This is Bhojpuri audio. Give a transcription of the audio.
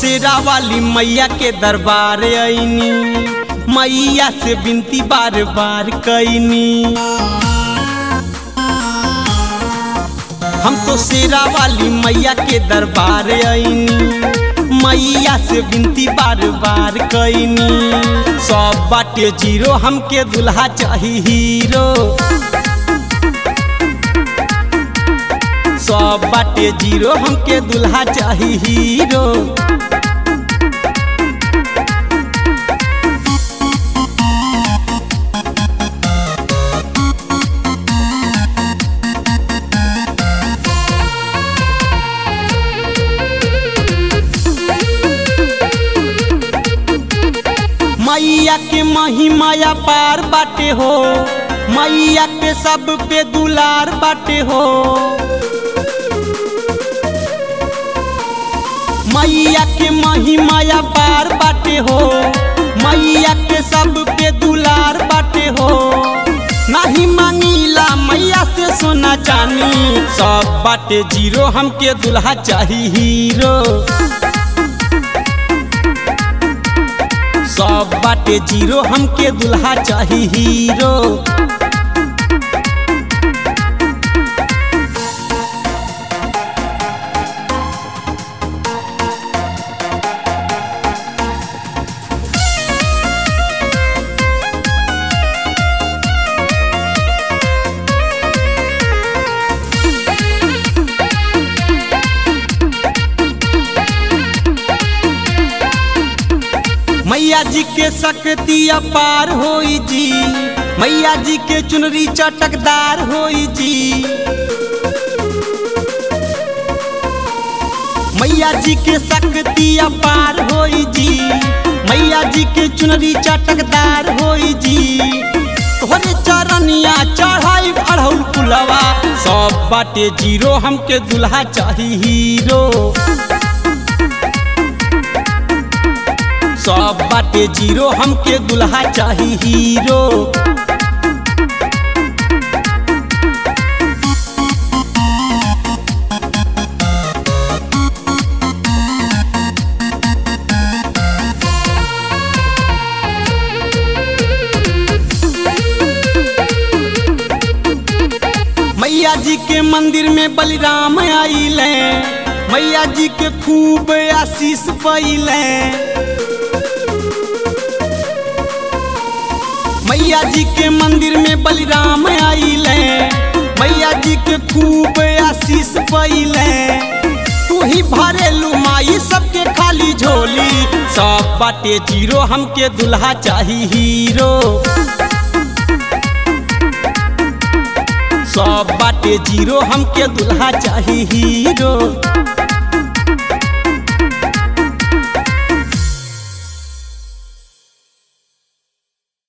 शेरा वाली मैया के दरबार आईनी मैया से बिनती बार बार कैनी हम तो शेरा वाली मैया के दरबार आईनी मैया से बिनती बार बार कैनी सब बाटे जीरो हमके दुल्हा चाही हीरो सब बाटे जीरो हमके दुल्हा चाही हीरो मैया के महिमाया पार बाटे हो मैया के सब पे दुलार बाटे हो मैया के महिमाया पार बाटे हो मैया के सब पे दुलार बाटे हो नहीं मांगीला मैया से सोना चानी सब बाटे जीरो हमके दुल्हा चाही हीरो सब बाटे जीरो हमके दुल्हा चाही हीरो मैया जी के शक्ति अपार होई जी मैया जी के चुनरी चटकदार होई जी मैया जी के शक्ति अपार होई जी मैया जी के चुनरी चटकदार होई जी तोहरे चरनिया चढ़ाई अढ़ौल पुलवा सब बाटे जीरो हमके दुल्हा चाही हीरो सब बाटे जीरो हमके दुल्हा चाही हीरो मैया जी के मंदिर में बलिराम आइले मैया जी के खूब आशीष पैले मैया जी के मंदिर में बलिराम आइले मैया जी के खूब आशीष पैले तू ही भरेलू माई सबके खाली झोली सब बाटे जीरो हमके दुल्हा चाही हीरो सब बाटे जीरो हमके दुल्हा चाही हीरो